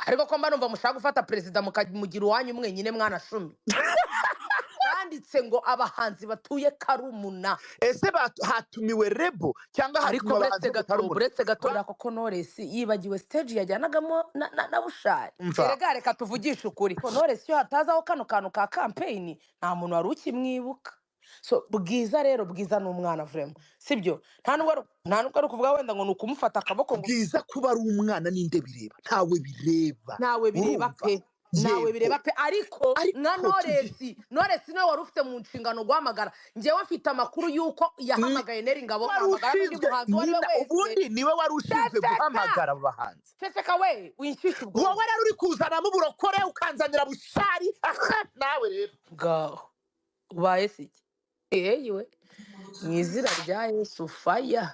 ariko ko mba numva mushaka gufata perezida mukamugira uwanyu mwenyine mwana cumi banditse ngo abahanzi batuye karumuna ese batu- hatumiwe rebo cyangwa ariko hatumiwe abahanzi uretse gato batarumura uretse gato na koko knowless yibagiwe stage yajyanagamo na, na, na bushari Umva. erega reka tuvugishe ukuri ko knowless iyo hatazaho kano kantu ka campaign nta muntu wari ukimwibuka so bwiza rero bwiza ni umwana vrema sibyo nta nubwo ari- nta nubwo ari ukuvuga wenda ngo ni ukumufata akaboko ngo bwiza kuba ari umwana ninde bireba ntawe bireba nawe bireba Urumva? pe nawe Yego. bireba pe ariko Ariko na tugiye- noresi noresi nawe wari ufite mu nshingano guhamagara njyewe mfite amakuru y'uko yahamagaye neri ngabo wari ahamagara n'undi ushinzwe muhanzi uwo ari we nyina wese ubundi niwe wari ushinzwe Ceceka! guhamagara abo bahanzi ceceka we winshyushye ubwonko wowe rero uri kuzanamo uburokore ukanzanira bushari aha nawe rero ngaho ubaye se iki ehe yiwe mu izina rya yesu faya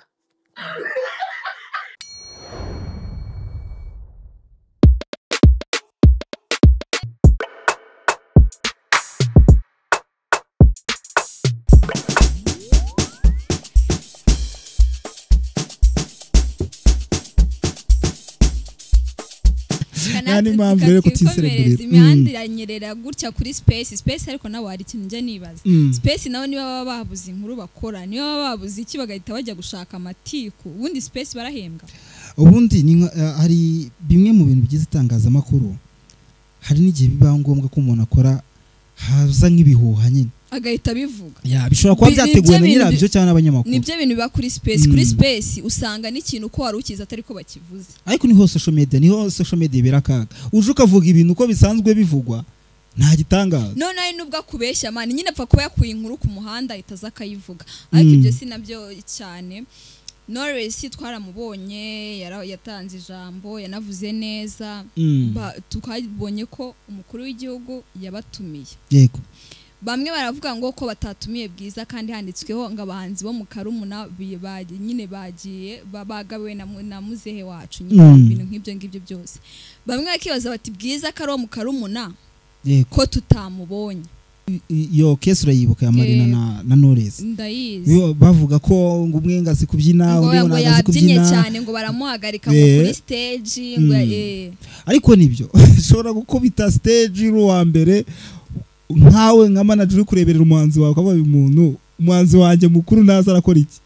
niyo mpamvu rero kutiserebura imihanda iranyerera gutya kuri space space ariko nawe hari ikintu njya nibaza Mm. space nabo niba baba babuze inkuru bakora niba baba babuze iki bagahita bajya gushaka amatiku ubundi space barahembwa ubundi ni nka- eh, hari bimwe mu bintu bigize itangazamakuru hari n'igihe biba ngombwa ko umuntu akora haza nk'ibihuha nyine agahita bivuga Ya, bishobora kuba Bi- ni byateguwe byo na bintu nyirabyo bi- cyangwa n'abanyamakuru nibyo bintu biba kuri space kuri Mm. space usanga n'ikintu ko wari ukizi atari ko bakivuze ariko niho social media niho social media ibera akaga uje ukavuga ibintu uko bisanzwe bivugwa nta gitangaza none ari nubwo akubeshya mani nyine apfa kuba yakuye inkuru ku muhanda ahita aza akayivuga ariko ibyo si nabyo cyane noresi twaramubonye yara- yatanze ijambo yanavuze neza Mm. Ba- tukabonye ko umukuru w'igihugu yabatumiye yego bamwe baravuga ngo ko batatumiye bwiza kandi handitsweho ngo abahanzi bo mu karumuna bi- baji- nyine bagiye ba- bagabiwe na mu- na muzehe wacu nyine Mm. ibintu nk'ibyo ngibyo byose bamwe bakibaza bati bwiza ko ari uwo mu karumuna yego ko tutamubonye I- i- iyo kesi urayibuka ya marina Eh. na, na noresi ndayizi Yo, bavuga ko ngo umwe ngo azi kubyina undi ngo ngo ngo ntabwo azi yabyinnye kubyina cyane ngo baramuhagarika ngo Eh. kuri stage ngo Mm. eh. ariko nibyo ushobora gukubita stage uri uwa mbere nkawe nka manager uri kureberera umuhanzi wawe ukavuga uyu muntu umuhanzi wanjye mukuru naza arakora iki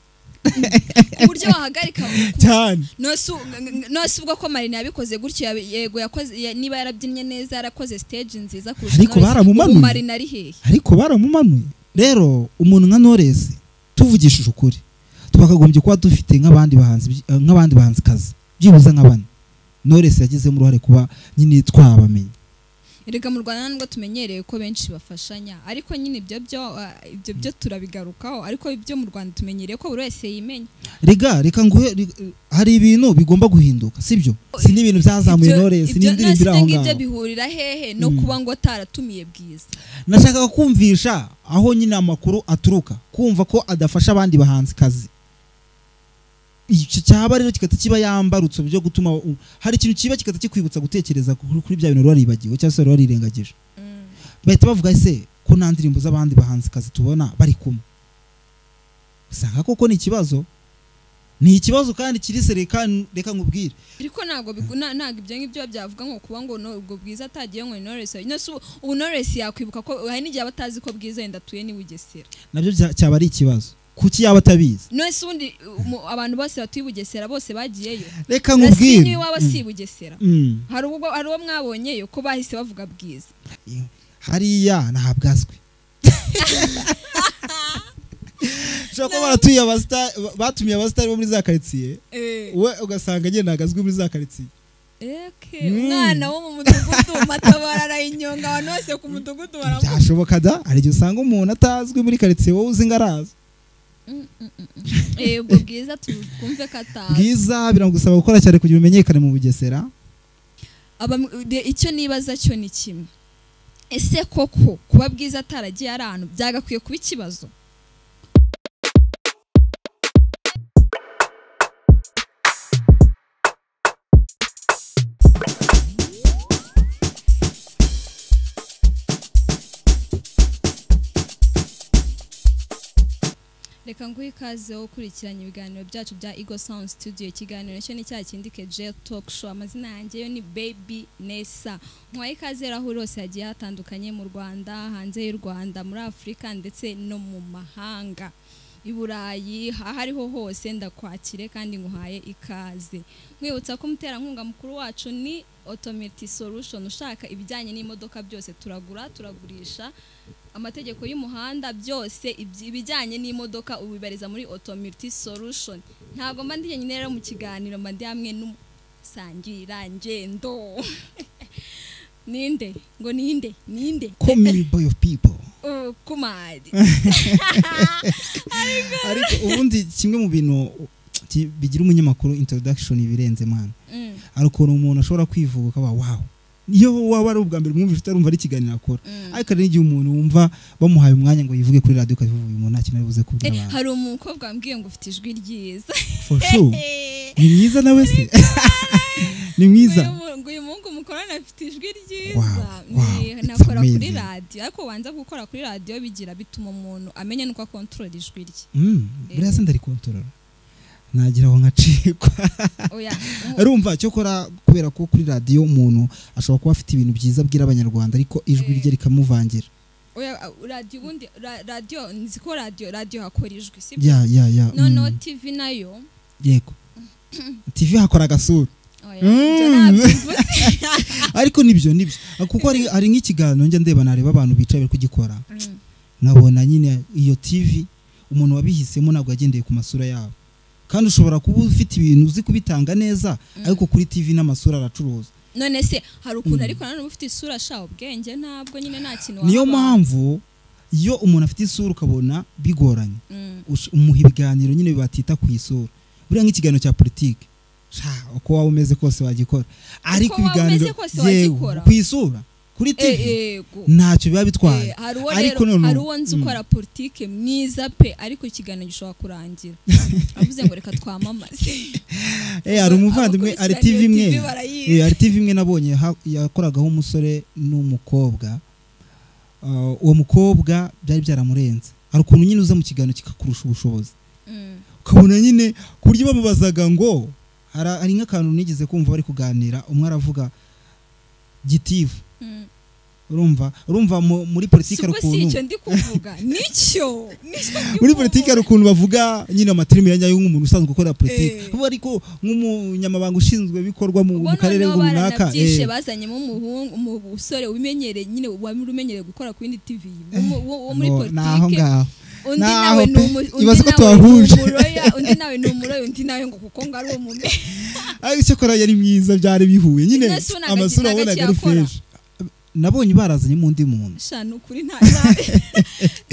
ku buryo wahagarika cyane nose u- ng- ng- nose ubwo ko marina yabikoze gutyo yabi- yego yakoze ya- niba yarabyinnye neza yarakoze stage nziza kurusha Ariko Knowless, baramumanuye. ubu marina ari hehe ariko baramumanuye rero umuntu nka Knowless tuvugishije ukuri twakagombye kuba dufite nk'abandi bahanzi by- eh, nk'abandi bahanzi kazi byibuze nka bane Knowless yagizemo uruhare kuba nyine twabamenye erega mu rwanda nubwo tumenyereye ko benshi bafashanya ariko nyine ibyo byo ah, ibyo byo turabigarukaho ariko ibyo mu rwanda tumenyereye ko buri wese yimenya rega reka nguhe ri- eh, hari ibintu bigomba guhinduka sibyo si n'ibintu byazamuye Knowless ibyo n'indirimbo nose iri aho ngibyo ngaho bihurira hehe no kuba ngo ataratumiye bwiza nashakaga kumvisha aho nyine amakuru aturuka kumva ko adafasha abandi bahanzi kazi icyo cyaba rero kigahita kiba yambarutse byo gutuma u- hari ikintu kiba kigahita kikwibutsa gutekereza kuri kuri bya bintu waribagiwe cyangwa se wari warirengagije Mm. bahita bavuga ese ko nta ndirimbo z'abandi bahanzi kazi tubona bari kumwe usanga koko ni ikibazo ni ikibazo kandi kiri se reka reka nkubwire ariko ntabwo bigu- na- ntabwo ibyo ngibyo byavuga ngo kuba ngo no- ubwo bwiza atagiye ngo ni Knowless Knowless ubu- ubu Knowless yakwibuka ko hari n'igihe aba atazi ko bwiza yenda atuye n'i Bugesera nabyo bya- cyaba ari ikibazo kuki yaba atabizi Knowless ubundi uh, mu- abantu bose batuye i Bugesera bose bagiyeyo reka Racine nkubwire iwabo si i Bugesera Mm. hari ubwo hari uwo mwabonyeyo ko bahise bavuga bwiza Iyo. hariya ni ahabwazwe ushobora kuba baratuye abasita- ba- batumiye abasitari bo muri za karitsiye Eh, we ugasanga agenda ahagazwe muri za karitsiye eke, Mm. umwana wo mu mudugudu matabarara inyonga abantu bose ku mudugudu baramu byashoboka da hari igihe usanga umuntu atazwi muri karitsiye wowe uzi ngo araza Mm, mm, mm, mm. Eh, ubwo bwiza tu- twumve ko atazi bwiza biragusaba gukora cyane kugira umenyekane mu bugesera Aba- de- icyo nibaza cyo ni kimwe ese koko kuba bwiza ataragiye ari ahantu byagakwiye kuba ikibazo reka nguhe ikaze wo ukurikiranye ibiganiro byacu bya Ego Sound Studio ikiganiro cyo ni cya kindi keje talk show amazina yanjye yo ni Baby Nessa nkwaye ikaze rero aho uri hose hagiye hatandukanye mu Rwanda hanze y'u Rwanda muri Afurika ndetse no mu mahanga i Burayi aho ariho hose ndakwakire kandi nguhaye ikaze nkwibutsa ko umuterankunga mukuru wacu ni otometi solution ushaka ibijyanye n'imodoka byose turagura turagurisha amategeko y'umuhanda byose ibyi- ibijyanye n'imodoka ubibariza muri otomiti solution ntabwo mba ndi njyenyine rero mu kiganiro mba ndi hamwe n'umusangirangendo ninde ngo ninde ninde komini boyi ofu pipo Uh, kumari ariko ubundi kimwe mu bintu ki- bigira umunyamakuru introduction ibirenze mana Mm, hari ukuntu umuntu ashobora kwivuga ukaba wawe iyo waba ari ubwa mbere mwumvise utarumva ari ikiganiro akora mm. ariko hari n'igihe umuntu wumva bamuhaye umwanya ngo yivuge kuri radiyo ukavuga uyu muntu nta kintu ari buze Eh, kubwira abantu hari umukobwa wambwiye ngo ufite ijwi ryiza for sure ni mwiza nawe se ni Uyu mwiza mu- ngo uyu muhungu mukorana afite ijwi ryiza Wow, wow, Ni- it's nakora kuri amazing. radiyo ariko wanza gukora kuri radiyo bigira bituma umuntu amenya nuko akontorora ijwi rye Mm, buriya se ndarikontorora nagira aho nkacikwa oya mu- rumva cyokora kubera ko kuri radiyo umuntu ashobora kuba afite ibintu byiza abwira abanyarwanda ariko ijwi rye rikamuvangira oya uh, radiyo ubundi ra- radiyo nzi ko radiyo radiyo hakora ijwi si byo? ya ya ya noneho mm, tivi nayo yego tv hakora agasura oya ibyo Mm. ntabyivuze. ariko nibyo nibyo kuko hari hari nk'ikiganiro njya ndeba nareba abantu bicaye bari kugikora Mm, nkabona nyine iyo tv umuntu wabihisemo ntabwo yagendeye ku masura yabo kandi ushobora kuba ufite ibintu uzi kubitanga neza ariko kuri tv n'amasura aracuruza none se hari ukuntu Mm. ariko nanone uba ufite isura sha ubwenge ntabwo nyine nta kintu waba niyo wanga. mpamvu iyo umuntu afite isura ukabona bigoranye Mm. ush- umuha ibiganiro nyine batita ku isura buriya nk'ikiganiro cya politiki sha uko waba umeze kose wagikora ariko waba umeze ibiganiro kose yewe, wagikora. ku isura kuri tv Eh, yego ntacyo biba bitwaye Eh, hari uwo Ariko rero noneho- hari uwo nzi Mm. ukora politike mwiza pe ariko ikiganiro gishobora kurangira avuze ngo reka twamamaze Eh, hari umuvandimwe hari tv imwe TV Eh, barayizi. hari tv imwe nabonye ha- yakoragaho umusore n'umukobwa Uh, uwo mukobwa byari byaramurenze hari ukuntu nyine uza mu kiganiro kikakurusha ubushobozi Mm, ukabona nyine ku buryo bamubazaga ngo hara- hari nk'akantu nigeze kumva bari kuganira umwe aravuga gitifu mm. urumva urumva mu- muri politiki hari Siko si ukuntu icyo ndi kuvuga nicyo nicyo ndi muri kuvuga. politiki hari ukuntu bavuga nyine amatirime ya nyayo nk'umuntu usanzwe ukorera politiki Eh. vuba ariko nk'umunyamabanga ushinzwe ibikorwa mu Bo mu karere noneho runaka baranabyishe eh. bazanyemo umuhungu umusore umenyereye nyine wari umenyereye gukora ku yindi tv Umu- uwo uwo muri Ngo, ni politike aho ngaho undi Naho nawe ni pe, umu- undi ibaze ko nawe ni tuhahuje. umuroya undi nawe ni umuroya undi nawe ngo kuko ngo ari umume ariko icyakora yari mwiza byari bihuye nyine Ines Unaga amasura Gitaka wabonaga ari kiyakora. fresh nabonye barazanyemo undi muntu shanu kuri nta nta-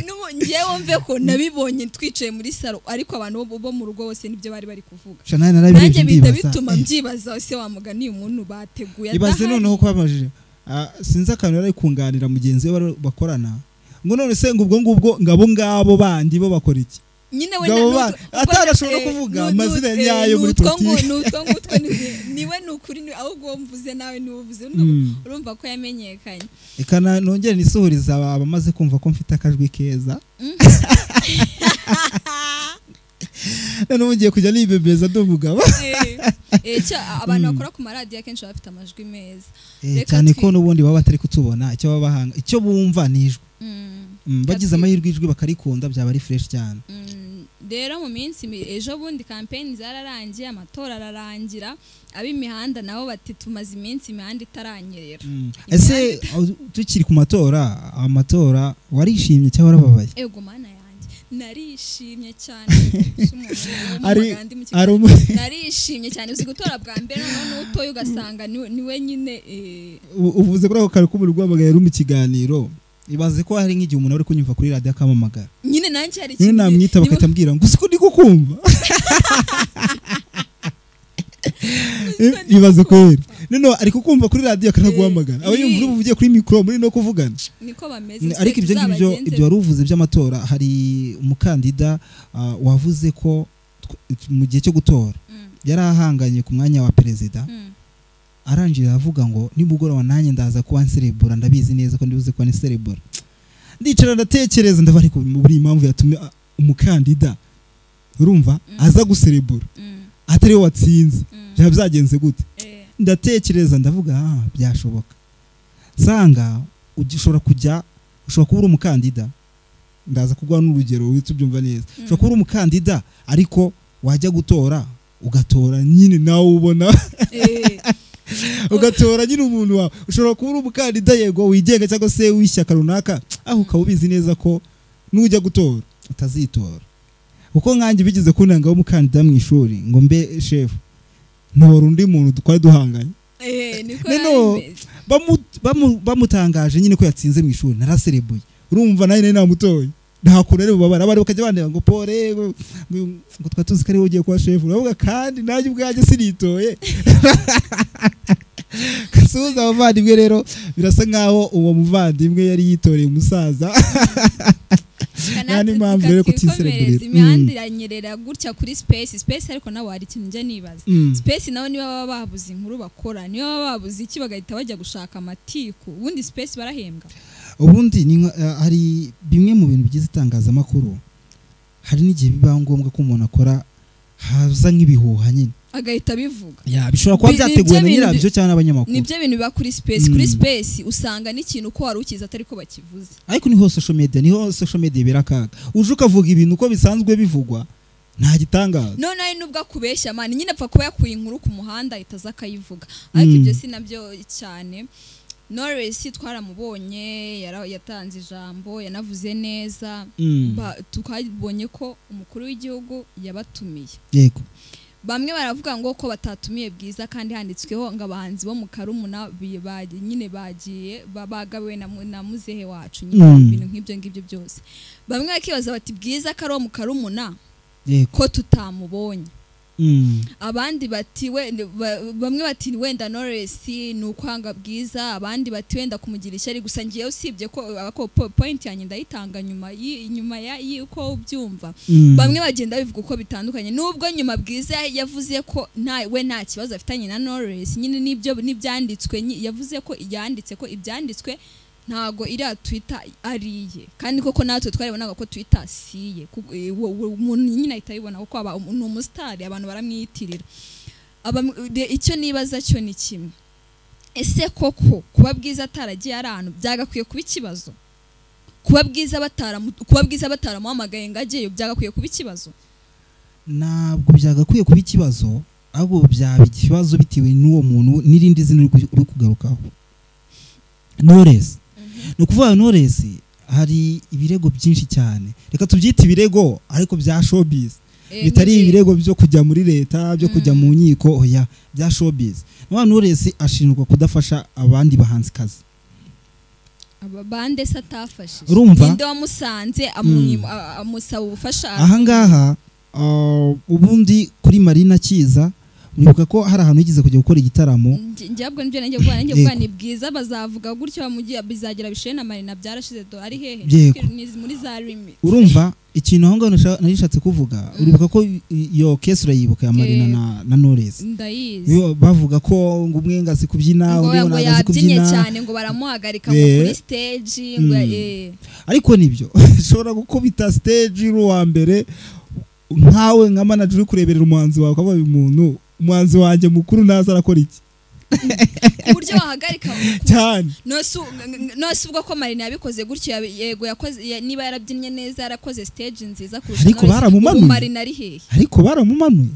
N'ubu njyewe mve ko nabibonye twicaye muri salo ariko abantu bo- bo mu rugo bose nibyo bari bari kuvuga sha nawe narabirebye nanjye bihita ndibaza, bituma eh. mbyibaza ese wamugani uyu muntu bateguye ibaze adahari. noneho ko bamajije Ah, sinzi akantu yari ari kunganira mugenzi we bari- bakorana ngo none se ngo ubwo ngubwo ngo abo ngabo bandi bo bakora iki nyine we Ngabo na- ba- n'utwo- atarashobora eh, kuvuga n'u- amazina n'ut- eh, nyayo muri n'utwo ngu- politiki. n'utwo ngutwo ni- niwe ni ukuri ni- ahubwo uwo mvuze nawe niwe uvuze Urumva- Mm. urumva ko yamenyekanye reka na- nongere nisuhuriza aba- abamaze kumva ko mfite akajwi keza noneho mugiye kujya nibebeza ndumugabo Eh, eh, cya- abantu bakora ku maradiyo akenshi baba bafite amajwi meza Eh, Reka cyane twi- ko n'ubundi baba batari kutubona icyo baba bahanga icyo bumva ni ijwi Mm. Mm, bagize Ati- amahirwe ijwi bakarikunda byaba ari fresh cyane Mm, rero mu minsi mi- ejo bundi kampeni zararangiye amatora ararangira ab'imihanda nabo bati tumaze iminsi imihanda itaranyerera Mm. ese aho- tukiri ku matora amatora warishimye cyangwa warababaye ego mana yanjye narishimye cyane Si umuntu Ari- w'umuganda mu ari kigali. umu- narishimye cyane uzi gutora bwa mbere noneho n'utoye ugasanga niwe niwe nyine eh, U- uvuze kuri ako kantu k'umuriro guhamagara yari mu kiganiro ibaze ko hari nk'igihe umuntu ari kunyumva kuri radiyo akamamagara nyine nanjye hari nyine namwita niwe- bagahita ambwira ngo usiko ndi kukumva ibaze ko yari noneho ari kukumva kuri radiyo akanaguhamagara aba yumva urubu ugiye kuri mikoro muri no kuvugana niko bameze Mm, ariko ibyo ngibyo ibyo wari uvuze by'amatora hari umukandida ah, wavuze ko tw- mu gihe cyo gutora yari ahanganye ku mwanya wa perezida arangira aravuga ngo nimugoroba nanjye ndaza kuba nserebura ndabizi neza ko ndibuze kuba nserebura ndicara ndatekereza ndabari muri iyi mpamvu yatumye ah, umukandida urumva aza guserebura Mm, atari we watsinze mm, byaba byagenze gute eh, ndatekereza ndavuga ah byashoboka nsanga ugi- ushobora kujya ushobora kuba uri umukandida ndaza kuguha n'urugero uhita ubyumva neza ushobora kuba uri umukandida ariko wajya gutora ugatora nyine nawe ubona eh, ugatora nyine umuntu wawe ushobora kuba uri umukandida yego wigenga cyangwa se w'ishyaka runaka aho ukaba ubizi neza ko nujya gutora utazitora kuko nkanjye bigeze kunangaho umukandida mu ishuri ngo mbe shefu ntora undi muntu twari duhanganye eh, niko Neno, yari imeze. bamu- bamu- bamutangaje nyine ko yatsinze mu ishuri naraserebuye urumva nanjye nari namutoye ntakura rero ubabara abari bakajya bandeba ngo pole ngo ngo twari tuzi ko ariwe ugiye kuba shefu uravuga kandi nanjye ubwanjye sinitoye kasuhuza abavandimwe rero birasa nkaho uwo muvandimwe yari yitoreye umusaza Kanatwe mpamvu rero ko tukakikomereza, utiserebura. imihanda iranyerera gutya kuri space space ariko nawe hari ikintu njya nibaza Mm. space nabo niba baba babuze inkuru bakora niba baba babuze iki bagahita bajya gushaka amatiku ubundi space barahembwa ubundi ni nka- eh, hari bimwe mu bintu bigize itangazamakuru hari n'igihe biba ngombwa ko umuntu akora haza nk'ibihuha nyine agahita abivuga ya bishobora kuba Bi- ni byateguwe byo na bintu nyirabyo bi- cyangwa n'abanyamakuru nibyo bintu biba kuri space kuri Mm. space usanga n'ikintu uko wari ukizi atari ko bakivuze ariko niho social media niho social media ibera akaga uje ukavuga ibintu uko bisanzwe bivugwa nta gitangaza none ari nubwo akubeshya mani nyine apfa kuba yakuye inkuru ku muhanda ahita aza akayivuga ariko ibyo si nabyo cyane Knowless twaramubonye yara- yatanze ijambo yanavuze neza Mm. Ba- tukabonye ko umukuru w'igihugu yabatumiye yego bamwe baravuga ngo ko batatumiye bwiza kandi handitsweho ngo abahanzi bo mu karumuna bi- ba- nyine bagiye ba- bagabiwe na mu- na muzehe wacu nyine Mm. ibintu nk'ibyo ngibyo byose bamwe bakibaza bati bwiza ko ari uwo mu karumuna yego ko tutamubonye Mm. abandi bati we ba- bamwe bati wenda Knowless ni ukwanga bwiza abandi bati wenda kumugira ishyari gusa ngiye usibye ko ko po- point yanjye ndayitanga nyuma y- nyuma ya y'uko ubyumva Mm. bamwe bagenda bivuga uko bitandukanye nubwo nyuma bwiza yavuze ko nta we nta kibazo afitanye na Knowless nyine nibyo n'ibyanditswe nyi- yavuze ko yanditse ko ibyanditswe ntago iriya twitter ariye kandi koko natwe twaribonaga ko twitter siye Ku- eh, wo- wo- umuntu nyine ahita abibona kuko aba um- ni umusitari abantu baramwiyitirira Abam- de- icyo nibaza cyo ni kimwe ese koko kuba bwiza ataragiye ari ahantu byagakwiye kuba ikibazo kuba bwiza bataramu kuba bwiza bataramuhamagaye ngo ajyeyo byagakwiye kuba ikibazo ntabwo byagakwiye kuba ikibazo ahubwo byaba ikibazo bitewe n'uwo muntu n'irindi zina uri ku- uri kugarukaho noresi ni ukuvuga noresi hari ibirego byinshi cyane reka tubyite ibirego ariko bya showbiz Eh, bitari nk'igihe- ibirego byo kujya muri leta byo kujya mu nkiko oya bya showbiz niba noresi ashinjwa kudafasha abandi bahanzikazi aba bande se atafashije Urumva? ninde wamusanze amwima- a- amusaba ubufasha ahangaha ah, ubundi kuri marina kiza uribuka ko hari ahantu yigeze kujya gukora igitaramo Njye- njyabwo nibyo nanjye vuba nanjye vuba Yego. ni bwiza bazavuga gutyo bamugiye bizagira bishoye na marina byarashize do ari hehe Yego. Ni muri za limit urumva ikintu aho ngaho nasha- nari nishatse kuvuga uribuka ko i- iyo kesi urayibuka ya marina Eh. na, na noresi ndayizi Yo, bavuga ko ngo umwe ngo azi kubyina ngo undi ngo ngo ntabwo azi yabyinnye kubyina cyane ngo baramuhagarika ngo Eh. kuri stage ngo Mm. eh ariko nibyo ushobora gukubita stage uri uwa mbere nkawe nka manager uri kureberera umuhanzi wawe ukavuga uyu muntu umuhanzi wanjye mukuru ntaza arakora iki ku buryo wahagarika cyane nose u- ng- ng- nose ubwo ko marina yabikoze gutyo yabi- yego yakoze ya- niba yarabyinnye neza yarakoze stage nziza kurusha Ariko Knowless, baramumanuye. ubu marina ari hehe ariko baramumanuye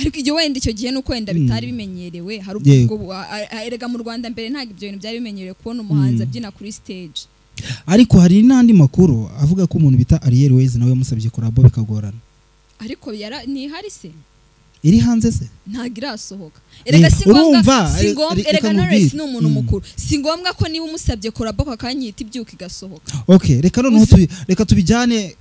ariko ibyo wenda icyo gihe nuko wenda bitari bimenyerewe hari Yego. ubwo bu- a- a- erega mu Rwanda mbere ntabwo ibyo bintu byari bimenyerewe kubona umuhanzi abyina kuri stage ariko hari n'andi makuru avuga ko umuntu bita Ariel Ways nawe yamusabye kurabo bikagorana ariko yara ntihari se iri hanze se ntabwo irasohoka erega si ngombwa urumva, si re- ngombwa re- erega reka Knowless nkubwire. ni umuntu Mm. mukuru si ngombwa ko niba umusabye koraboka akanyita ibyuka igasohoka okay reka noneho Uzi- tubi, reka tubijyane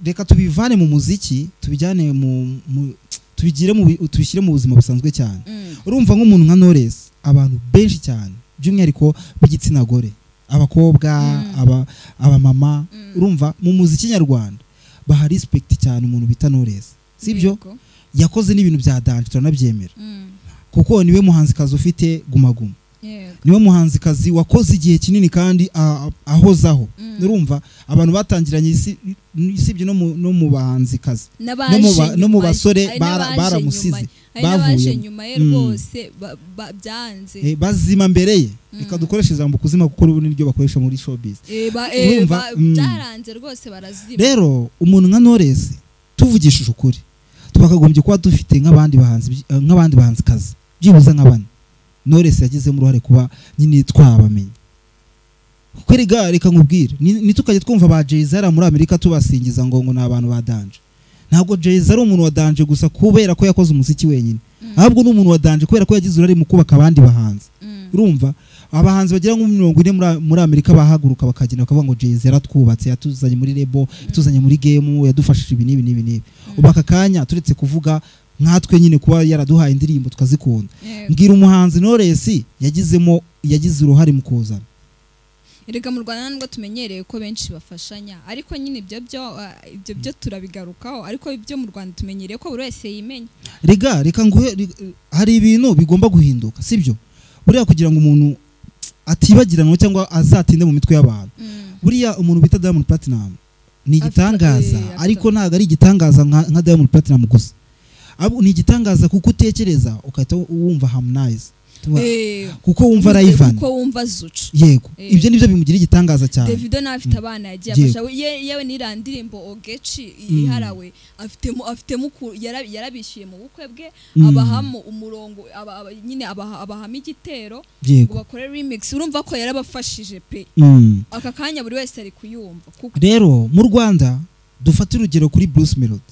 reka tubivane mu muziki tubijyane mu, mu tubigire mu bi- tubishyire mu buzima busanzwe cyane Mm. urumva nk'umuntu nka Knowless abantu benshi cyane by'umwihariko b'igitsina gore abakobwa Mm. aba abamama Mm. urumva mu muziki nyarwanda baha respect cyane umuntu bita Knowless sibyo Yego. yakoze n'ibintu bya danje turanabyemera Mm. kuko niwe muhanzikazi ufite guma guma yego niwe muhanzikazi wakoze igihe kinini kandi a- a- ahozaho urumva abantu batangiranye isi- usibye no mu- no mu bahanzikazi n'abaje no mu ba- nyuma no mu ye. basore Hari bara- n'abaje baramusize, nyuma ye. Hari n'abaje bavuyemo. nyuma ye Mm. rwose ba- ba- byanze Eh, bazima mbere ye reka dukoreshe ijambo kuzima kuko ubu niryo bakoresha muri showbiz Eh, ba- eh, urumva, ba- mm. byaranze rwose barazima rero umuntu nka Knowless tuvugishije ukuri twakagombye kuba dufite nk'abandi bahanzi by- eh, nk'abandi bahanzikazi byibuze nka bane Knowless yagizemo uruhare kuba nyine twabamenya kuko erega reka nkubwire ni- nitukajye twumva ba Jay-Z hariya muri Amerika tubasingiza ngo ngo ni abantu ba danje ntabwo Jay-Z ari umuntu wa danje gusa kubera ko yakoze umuziki wenyine ahubwo ni umuntu wa danje kubera ko yagize uruhare mu kubaka abandi bahanzi Mm. urumva abahanzi bagera nko muri mirongo ine muri- muri amerika bahaguruka bakagenda bakavuga ngo jezi yaratwubatse yatuzanye muri rebo yatuzanye muri gemu yadufashije ibi n'ibi n'ibi n'ibi ubu aka kanya turetse kuvuga nkatwe nyine kuba yaraduhaye indirimbo tukazikunda Yego. mbwira umuhanzi Knowless yagizemo yagize uruhare mu kuzana erega mu rwanda nubwo tumenyereye ko benshi bafashanya ariko nyine ibyo byo ah, ibyo byo turabigarukaho ariko ibyo mu rwanda tumenyereye ko buri wese yimenya rega reka nguhe re- hari ibintu bigomba guhinduka sibyo buriya kugira ngo umuntu atibagiranwa cyangwa azatinde mu mitwe y'abantu buriya umuntu bita Diamond Platinum ni Afite- igitangaza eh, afite- ariko ntabwo ari igitangaza nka nka Diamond Platinum gusa abo ni igitangaza kuko utekereza ugahita wumva Harmonize Tumva- Eh, kuko wumva Rayvan kuko wumva zucu yego Eh. ibyo nibyo bimugira igitangaza cyane davido nawe afite abana yagiye Yego. afasha ye- yewe n'iriya ndirimbo ogeci iharawe afitemo afitemo uku- yara- yarabishyuye mu bukwe bwe Mm. abahamo umurongo aba- aba- nyine abaha- abahamo igitero ngo yego bakore remix urumva ko yarabafashije pe Mm. aka kanya buri wese ari kuyumva kuko rero mu rwanda dufate urugero kuri bruce melody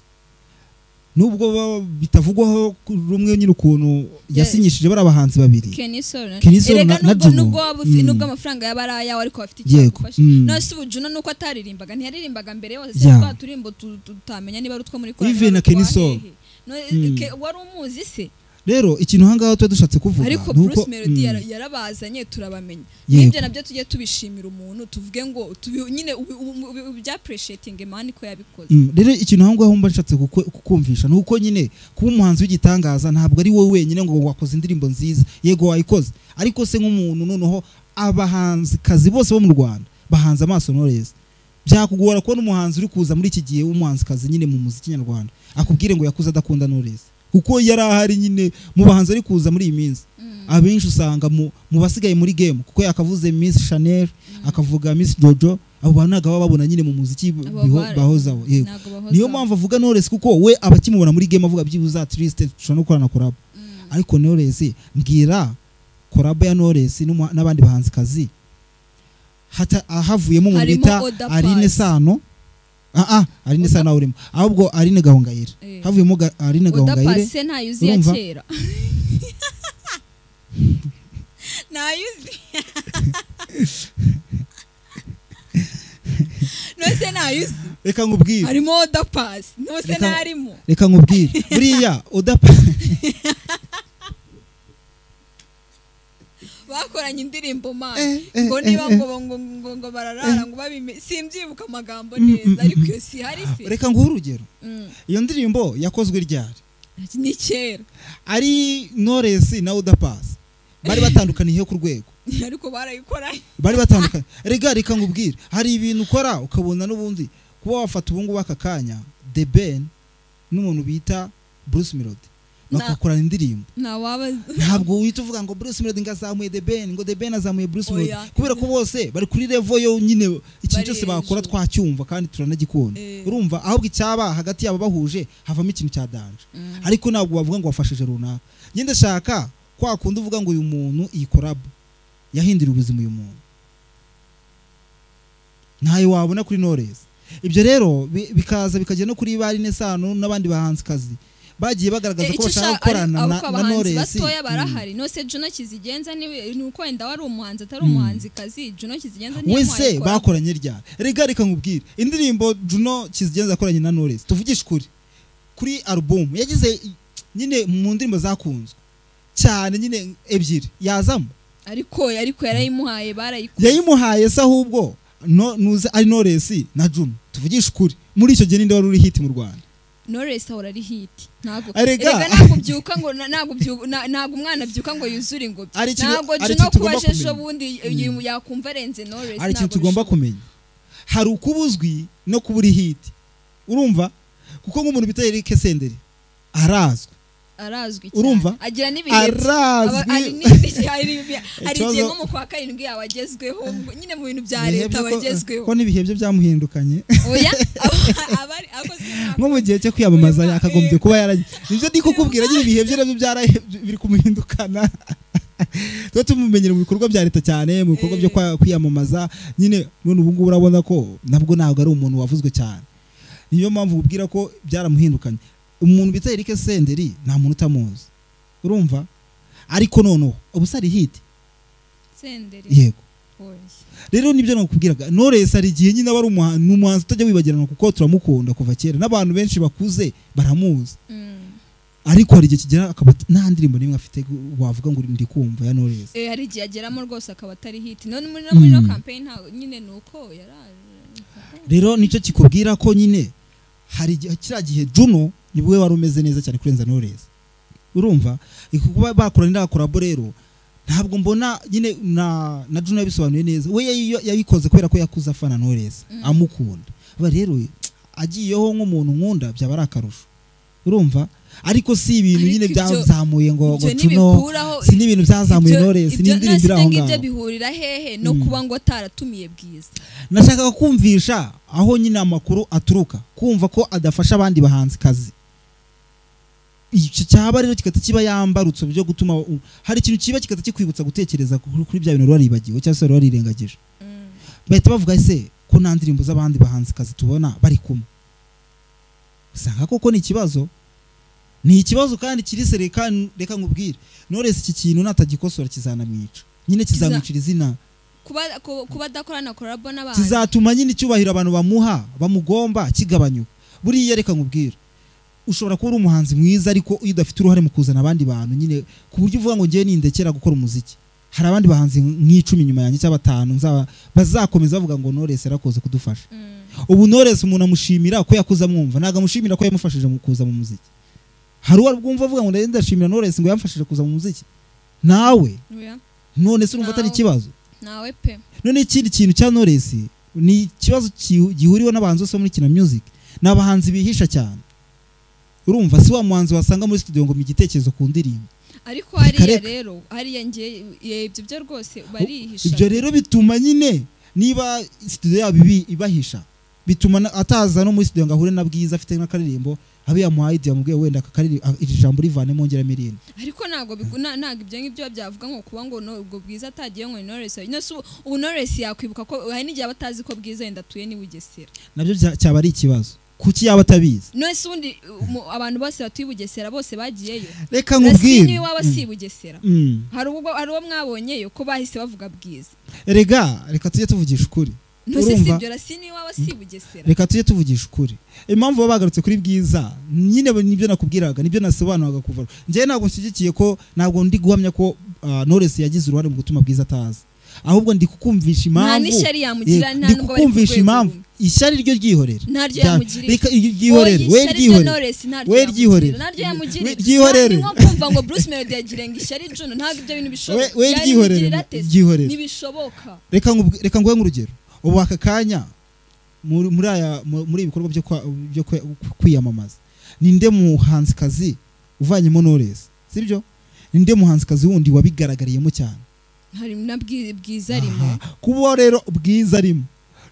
nubwo baba- bitavugwaho ku- rumwe nyine ukuntu Yes. yasinyishije bari abahanzi babiri kenisoro Kenisol erega na- na nubwo Juno. nubwo waba ufi- Mm. nubwo amafaranga yaba ari ayawe ariko afite Yego. icyagufasha Mm. none se ubu Juno nuko ataririmbaga ntiyaririmbaga mbere yose Yeah. twa turimbo tu- tutamenya niba ari utwo muri Even korali, na utwa Kenisol. hehe. None, Mm. ke- wari umuzi se rero ikintu ahangaha tuba dushatse kuvuga ariko ni uko- Bruce Melody Mm. yara- yarabazanye turabamenya Yego. nibyo nabyo tujye tubishimira umuntu tuvuge ngo tubi- nyine ubi- ubi- ubi- ubi- bya appreciating man ko yabikoze Mm, rero ikintu aho ngaho mba nshatse kukwe- kukumvisha ni uko nyine kuba umuhanzi w'igitangaza ntabwo ari wowe wenyine ngo wakoze indirimbo nziza yego wayikoze ariko se nk'umuntu noneho abahanzikazi bose bo mu rwanda bahanze amaso Knowless byakugora kubona umuhanzi uri kuza muri iki gihe w'umuhanzikazi nyine mu muziki nyarwanda akubwire ngo yakuze adakunda Knowless kuko yari ahari nyine mu bahanzi ari kuza muri iyi minsi abenshi usanga mu, mu basigaye muri game kuko yakavuze Miss Chanel akavuga Miss Jojo abo bantu ntabwo baba babona nyine mu muziki Abo biho- bara- bahozaho yego ntabwo bahoza niyo mpamvu avuga Knowless kuko we abakimubona muri game avuga byibuze atliste dushobora no gukorana collab ariko Knowless mbwira collab ya Knowless n'umuha- n'abandi bahanzikazi hata havuyemo umuntu Harimo bita Oda Paccy. Aline Sano ah ah Aline Oda- Sano urimo ahubwo Aline Gahongayire Eh. havuyemo ga- Aline Gahongayire udapase ntayuzi ya urumva? kera ntayuzi nose ntayuzi reka nkubwire harimo udapasi nose Reka- ntarimo reka nkubwire buriya Oda bakoranye indirimbo Eh, mani eh, ngo eh, niba eh. ngo ngo ngo ngo bararara ngo babime simbyibuka amagambo neza ariko iyo si hari se reka nguhe urugero Mm, iyo ndirimbo yakozwe ryari ni kera ari Knowless na Oda Paccy bari batandukaniye ku rwego ariko barayikoranye bari batandukanye rega reka nkubwire hari ibintu ukora ukabona n'ubundi kuba wafata ubungubu aka kanya the ben n'umuntu bita bruce melody Na- bakakorana indirimbo ntawaba ntabwo wihita uvuga ngo bruce melody ngo azamuye the ben ngo the ben azamuye bruce melody Oya. kubera ko bose bari kuri levo yo nyine ikintu Bari cyose bakora hejuru. twacyumva kandi turanagikunda Eh. urumva ahubwo icyaba hagati yabo bahuje havamo ikintu cya danje ariko ntabwo wavuga ngo wafashije runaka nyine ndashaka kwa kundi uvuga ngo uyu muntu iyi korabu yahinduriye ubuzima uyu muntu ntayo wabona kuri Knowless ibyo rero bi- bikaza bikajya no kuri bari nesano n'abandi bahanzikazi bagiye bagaragaza ko icyo bashaka ushaka gukorana na, ariko na abahanzi Knowless batoya Mm. barahari nose juno kizigenza ni ni uko wenda wari umuhanzi atari umuhanzikazi juno kizigenza niyo wese bakoranye ryari rega reka nkubwire indirimbo Juno kizigenza akoranye na Knowless tuvugishe ukuri kuri album yagize i- nyine mu ndirimbo zakunzwe cyane nyine ebyiri yazamo ariko ariko yarayimuhaye barayikoze yayimuhaye se ahubwo no nuze ari Knowless na Juno tuvugishe ukuri muri icyo gihe ninde wari uri hit mu Rwanda Knowless ahora ari hiti ntabwo Erega. erega ntabwo byuka ngo na- ntabwo byuka- na- ntabwo umwana byuka ngo yuzure ingobyi Hari ikintu- ntabwo hari Juno ikintu kuba tugomba ejo kumenya. bundi yu- yakumva arenze Knowless hari ikintu ntabwo tugomba bishoboka. kumenya hari ukuba uzwi no kuba uri hiti urumva kuko nk'umuntu bita Eric Senderi arazwi arazwi cyane Urumva? agira n'ibihe Aba- hari arazwi n'ibindi- hari ibi- hari Ikibazo- igihe nko mu kwa karindwi yaba agezweho ngo- nyine mu bintu bya Ibihe leta byo ko- bagezweho ko n'ibihe bye byamuhindukanye oya aba- abari abakoze nko mu gihe cyo kwiyamamaza yakagombye kuba yaragiye nibyo ndi kukubwira nyine ibihe bye nabyo byara- biri kumuhindukana tuba tumumenyera mu bikorwa bya leta cyane mu bikorwa byo kwa- kwiyamamaza nyine none ubu ngubu urabona ko nabwo ntabwo ari umuntu wavuzwe cyane niyo mpamvu ubwira ko byaramuhindukanye umuntu bita Eric Senderi nta muntu utamuzi urumva ariko noneho ubu se ari hiti senderi yego oya rero nibyo nakubwiraga Knowless hari igihe nyine aba ari umuha- ni umuhanzi utajya wibagirana kuko turamukunda kuva kera n'abantu benshi bakuze baramuzi Mm. ariko hari igihe kigera akaba ati, nta ndirimbo n'imwe afite gu- wavuga ngo ndi kumva ya Knowless Eh, hari igihe ageramo rwose akaba atari hiti none muri no muri no Mm. campaign nta nyine ni uko yaraje rero nicyo kikubwira ko nyine hari igihe kiriya gihe Juno ni we wari umeze neza cyane kurenza Knowless urumva Iko kuba bakora n'iriya korabo rero ntabwo mbona nyine na na Juno yabisobanuye neza we yayi- yabikoze kubera ko yakuze afana Knowless amukunda aba rero agiyeho nk'umuntu nkunda byaba ari akarusho urumva ariko si ibintu Ariko nyine ibyo- byazamuye ngo ngo Ibyo Juno ntibikuraho si n'ibintu byazamuye ibyo- Knowless ibyo- ni indirimbo iri none se aho ngibyo ngaho bihurira hehe no kuba ngo ataratumiye bwiza nashakaga kumvisha aho nyine amakuru aturuka kumva ko adafasha abandi bahanzi kazi icyo cyaba rero kigahita kiba yambarutse byo gutuma u- hari ikintu kiba kigahita kikwibutsa gutekereza kuri kuri bya bintu wari waribagiwe cyangwa se wari warirengagije bahita bavuga ese ko nta ndirimbo z'abandi bahanzi kazi tubona bari kumwe usanga koko ni ikibazo ni ikibazo kandi kiri se reka reka nkubwire noresi iki kintu natagikosora kizanamwica nyine kizamwicira izina kuba ku- kuba adakorana korabo n'abantu kizatuma nyine icyubahiro abantu bamuha bamugomba kigabanyuka buriya reka nkubwira ushobora kuba uri umuhanzi mwiza ariko iyo udafite uruhare mu kuzana abandi bantu nyine ku buryo uvuga ngo ngewe nindekera gukora umuziki hari abandi bahanzi nk'icumi nyuma yanjye cyangwa batanu nzaba- bazakomeza bavuga ngo Knowless yarakoze kudufasha Mm. ubu Knowless umuntu amushimira ko yakuze amwumva ntabwo amushimira ko yamufashije mu kuza mu muziki hari uwo bwumva avuga ngo "Ndagenda ndashimira Knowless ngo yamfashije kuza mu muziki nawe Oya. none se urumva atari Nawe. ikibazo nawe pe none ikindi kintu cya Knowless ni ikibazo ki- gihuriweho n'abahanzi bose bo muri kina music ni abahanzi bihisha cyane urumva si wa muhanzi wasanga muri studio ngo mu igitekerezo ku ndirimbo ariko hariya Kareka. rero hariya ngiye eh, ibyo byo rwose barihisha ibyo rero bituma nyine niba studio yabo ibi- ibahisha bituma na- ataza no muri studio ngo ahure na bwiza afite n'akaririmbo abe yamuhaye idea yamubwiye wenda aka karirimbo- a- iri jambo rivanemo ngeramo irindi ariko ntabwo bigu- na- ntabwo ibyo ngibyo byavuga ngo kuba ngo no- ubwo bwiza atagiye ngo ni Knowless no se ubu- ubu Knowless yakwibuka ko hari n'igihe aba atazi ko bwiza yenda atuye n'i Bugesera nabyo bya- cyaba ari ikibazo kuki yaba atabizi none se ubundi uh, mu- abantu bose batuye i Bugesera bose bagiyeyo reka Rasi nkubwire niwe waba si i Bugesera Mm. hari ubwo hari uwo mwabonyeyo ko bahise bavuga bwiza rega reka tujye tuvugisha ukuri no se si Urumva? ibyo Rasi niwe waba si i Bugesera reka tujye tuvugisha ukuri impamvu baba bagarutse kuri bwiza nyine nibyo nakubwiraga nibyo nasobanuraga kuva njyewe ntabwo nshyigikiye ko ntabwo ndi guhamya ko ah, Knowless yagize uruhare mu gutuma bwiza ataza ahubwo ndi kukumvisha nta impamvu n'ishyari yamugira Yego, nta ndi n'ubwo bari ku kukumvisha rwego impamvu rumwe. ishyari ryo ryihorere Naryo Rya- yamugirira. reka iryo ryihorere Oya, we ishyari ryo ryihorere Knowless naryo we yamugirira. ryihorere naryo we yamugirira ryihorere Nta- ni nko kumva ngo Bruce Melody yagira ngo ishyari Juno ntabwo ibyo bintu bishoboka We- we ryihorere, yaribigirira ate? ryihorere. ntibishoboka reka nkubwi- reka nguhe nk'urugero ubu aka kanya muri muri aya mu- muri ibi bikorwa byo kwa- byo kwe- kwiyamamaza ninde muhanzikazi uvanyemo Knowless sibyo ninde muhanzikazi wundi wabigaragariyemo cyane hari na Bwi- bwiza arimo Aha. kuba rero bwiza arimo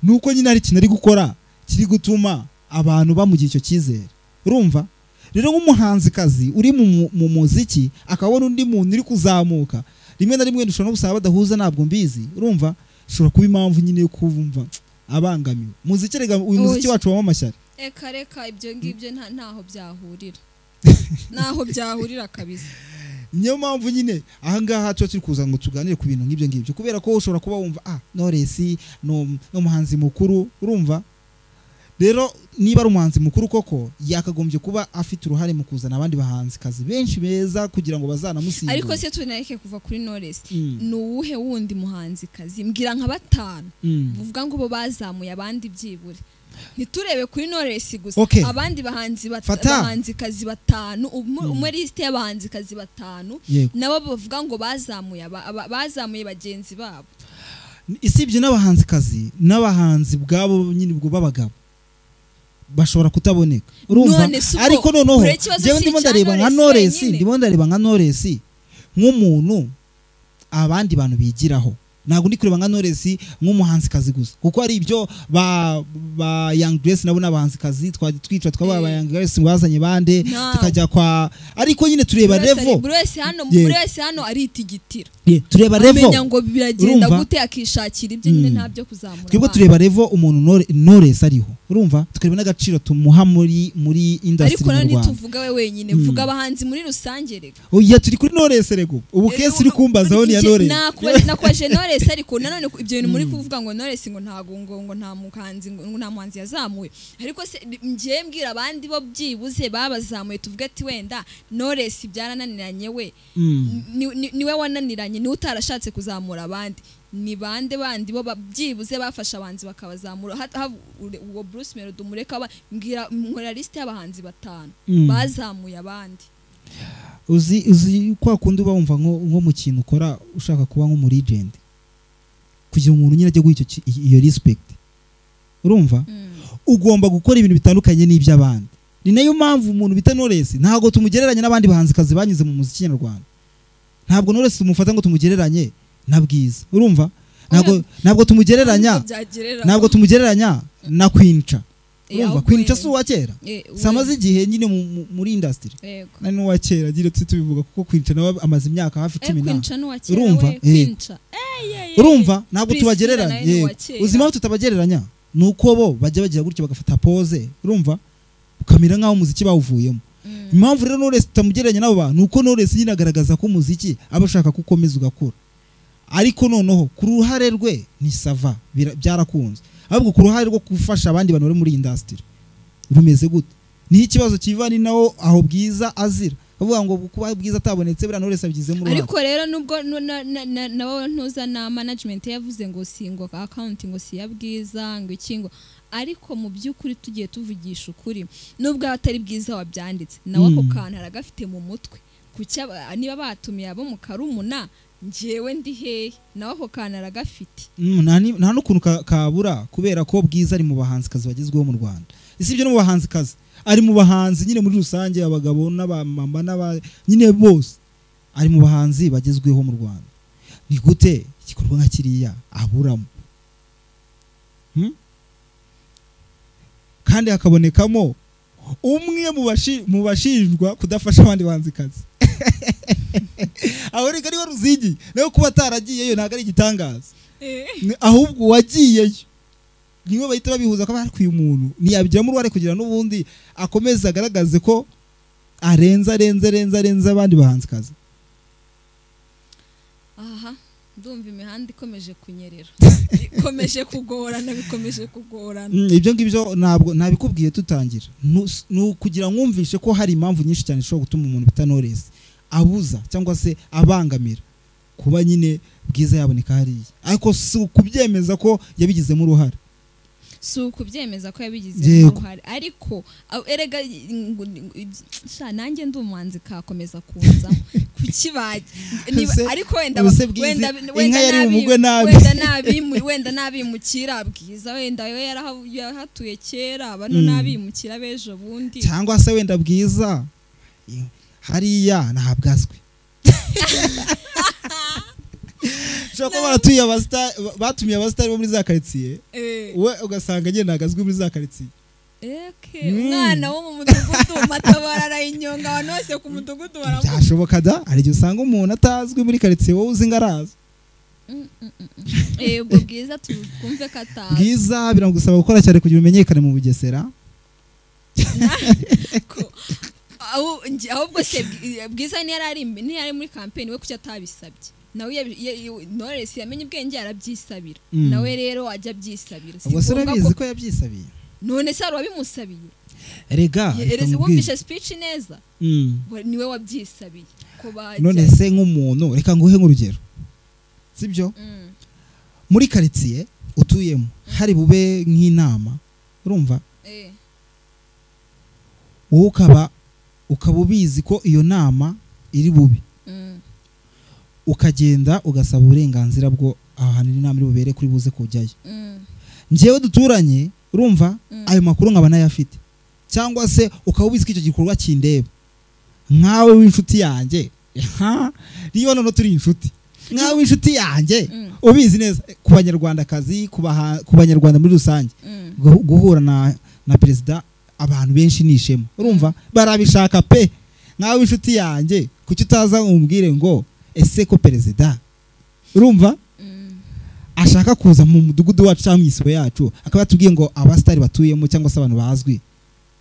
ni uko nyine hari ikintu ari gukora kiri gutuma abantu bamugira icyo cyizere urumva rero nk'umuhanzikazi uri mu, mu- mu muziki akabona undi muntu uri kuzamuka rimwe na rimwe dushobora no gusanga badahuza ntabwo mbizi urumva ushobora kuba impamvu nyine yo kumva abangamiwe muziki rega uyu Oh, muziki si- wacu wabamo amashyari reka reka ibyo ngibyo nta- ntaho byahurira ntaho byahurira kabisa niyo mpamvu nyine ahangaha tuba turi kuza ngo tuganire ku bintu nk'ibyo ngibyo kubera ko ushobora kuba wumva ah Knowless ni um- ni umuhanzi mukuru urumva rero niba ari umuhanzi mukuru koko yakagombye kuba afite uruhare mu kuzana abandi bahanzikazi benshi beza kugira ngo bazanamusimbure ariko se tunareke kuva kuri Knowless Mm. ni uwuhe wundi muhanzikazi mbwira nka batanu Mm. buvuga ngo bo bazamuye abandi byibura ntiturebe kuri noresi gusa Okay. abandi bahanzi bat- Fata. bahanzikazi batanu umwe umwe lisite y'abahanzikazi batanu Yego. nabo bavuga ngo bazamuye aba- aba- bazamuye bagenzi babo isibye n'abahanzikazi n'abahanzi bwabo nyine ubwo b'abagabo bashobora kutaboneka urumva None si ubwo, ariko noneho kure ikibazo njyewe si ndimo icya ndareba nka Knowless noresi wenyine. ndimo ndareba nka noresi nk'umuntu abandi bantu bigiraho ntabwo ndi kureba nka noresi nk'umuhanzikazi gusa kuko hari ibyo ba ba young grace nabo n'abahanzikazi twa- twica twaba ba Eh. young grace bazanye bande Nta. tukajya kwa ariko nyine tureba buri wese ari- revo buri wese hano Yego. buri wese hano aritigitirira Yeah, tureba revo amenya ngo biragenda Urumva? gute akishakira ibyo nyine Mm. nta byo kuzamura twebwe abana. tureba revo umuntu Knowle- knowless ariho urumva tukareba n'agaciro tumuha muri muri industry ariko mu none rwanda ntituvuga we wenyine Mm. vuga abahanzi muri rusange reka oya turi kuri knowless rego ubu kesi uri kumbazaho niya knowless Nakubaje- nakubajije Knowless ariko nanone ku- ibyo bintu muri kuvuga ngo Knowless ngo ntago ngo ngo nta muhanzi ngo ngo nta muhanzi yazamuye ariko se ngiye mbwira abandi bo byibuze babazamuye tuvuge ati wenda Knowless byarananiranye we Mm. ni- ni- niwe wananiranye niwe utarashatse kuzamura abandi ni bande bandi bo ba- byibuze bafasha abahanzi bakabazamura Ha- ha- ure- uwo Bruce Melody umureka aba- mbwira nkora liste y'abahanzi batanu Mm. bazamuye abandi uzi uzi kwa kundi uba wumva nko nko mu kintu ukora ushaka kuba nk'umuregend kugira umuntu nyine ajye guha icyo ki- iyo respect urumva ugomba gukora ibintu bitandukanye n'iby'abandi ni nayo mpamvu umuntu bita Knowless ntabwo tumugereranya n'abandi bahanzikazi banyuze mu muziki nyarwanda ntabwo Knowless tumufata ngo tumugereranye na bwiza urumva ntabwo ntabwo tumugereranya Byagerera- ntabwo tumugereranya na kwinca Eh, urumva ahubwo kwinca yego. si uwa kera Eh, we- samaze igihe nyine mu- mu- muri industry Yego. nari n'uwa kera agira tuti tubivuga kuko kwinca nawe amaze imyaka hafi Eh, cumi na kwinca n'uwa kera Urumva? we, Eh. kwinca. Eh, yeah, yeah, urumva ntabwo Priscilla tubagereranya nawe ni yego. uwa kera. uzi impamvu tutabagereranya ni uko bo bajya bagira gutya bagafata pose urumva ukamera nk'aho umuziki bawuvuyemo Mm. impamvu rero Knowless tutamugereranya n'abo bantu ni uko Knowless nyine agaragaza ko umuziki aba ashaka ko ukomeza ugakura ariko noneho ku ruhare rwe ni sava bira- byarakunze ahubwo ku ruhare rwo gufasha abandi bantu bari muri indasitiri rumeze gute niho ikibazo kiva ni nawo aho bwiza azira bavuga ngo kuba bwiza atabonetse buriya Knowless abigizemo uruhare ariko rero nubwo nu- na- na- na- nabo ntuza na management yavuze ngo singwa account ngo siya bwiza ngo iki ngo ariko mu by'ukuri tugiye tuvugisha ukuri nubwo atari bwiza wabyanditse nawe ako Mm. kantu aragafite mu mutwe kuki aba- niba batumiye abo mu karumuna njyewe ndi hehe nawe ako kantu aragafite Mm, nta ni- nta n'ukuntu ka- kabura kubera ko bwiza ari mu bahanzikazi bagezweho mu rwanda si ibyo no mu bahanzikazi ari mu bahanzi nyine muri rusange abagabo n'abamama n'aba nyine bose ari mu bahanzi bagezweho mu rwanda ni gute igikorwa nka kiriya aburamo Hmm? kandi hakabonekamo umwe mu bashi- mu bashinjwa kudafasha abandi bahanzikazi aho reka niwe ruzigi nawe kuba ataragiyeyo ntabwo ari igitangaza Ni- ahubwo uwagiyeyo niwe bahita babihuza ko barekuye umuntu ntiyabigiramo uruhare kugira n'ubundi akomeze agaragaze ko arenze arenze arenze arenze abandi bahanzikazi aha ndumva imihanda ikomeje kunyerera ikomeje kugorana bikomeje kugorana Mm, ibyo ngibyo ntabwo ntabikubwiye tutangira Nu- s- ni ukugira mwumvishe ko hari impamvu nyinshi cyane zishobora gutuma umuntu bita noresi abuza cyangwa se abangamira kuba nyine bwiza yaboneka hariya ariko si ukubyemeza ko yabigizemo uruhare si ukubyemeza ko yabigizemo Yego. uruhare ariko aho- erega ngo- sha nanjye ndi umuhanzi kakomeza kunzamo kukibajya Niba- Ese- ariko wenda ese Bwiza, wenda inka wenda yari mu nabi- mugwe nabi. wenda nabi wenda nabimukira bwiza wenda we yaraha- yarahatuye kera bano Mm. nabimukira b'ejo bundi cyangwa se wenda bwiza hariya ntabwazwe ushobora kuba baratuye abasita- batumiye abasitari bo muri za karitsiye Eh. we ugasanga nyine ntabwazwe muri za karitsiye Eke, Mm. umwana wo mu mudugudu matabara arayinyonga abantu bose ku mudugudu baramu byashoboka da hari igihe usanga umuntu atazwi muri karitsiye wowe uzi ngo arazi yego bwiza twumve ko atazi bwiza biramugusaba gukora cyane kugira umenyekane mu bugesera ko- aho- nge- ahubwo se Bwi- bwiza ntiyari ari imbe- ntiyari muri kampeni we kuki atabisabye nawe yabi- ya- ya- knowless yamenye ubwenge arabyisabira Mm. nawe rero ajya abyisabira Si ubwo se ngombwa ko- urabizi ko yabyisabiye none se hari uwabimusabiye rega Ye- reka ereze mubwire. wumvishe speech neza Mm. we- niwe wabyisabiye ko bajya none se nk'umuntu reka nguhe nk'urugero sibyo Mm, muri karitsiye utuyemo hari bube nk'inama urumva eh, wowe ukaba ukaba ubizi ko iyo nama iri bubi mm, ukagenda ugasaba uburenganzira bwo ahantu inama iri bubere kuri buze kujyayo mm, njyewe duturanye urumva Mm. ayo makuru nkaba nayafite cyangwa se ukaba ubizi ko icyo gikorwa kindeba nkawe w'inshuti yanjye ha niyo noneho turi inshuti nkawe w'inshuti yanjye Mm. ubizi neza eh, ku banyarwandakazi ku baha- ku banyarwanda muri rusange mm. gu- guhura na na perezida abantu benshi ni ishema urumva barabishaka pe nkawe w'inshuti yanjye kuki utaza umbwire ngo ese ko perezida urumva Mm, ashaka kuza mu mudugudu wacu cyangwa mu isibo yacu akaba yatubwiye ngo abasitari batuyemo cyangwa se abantu bazwi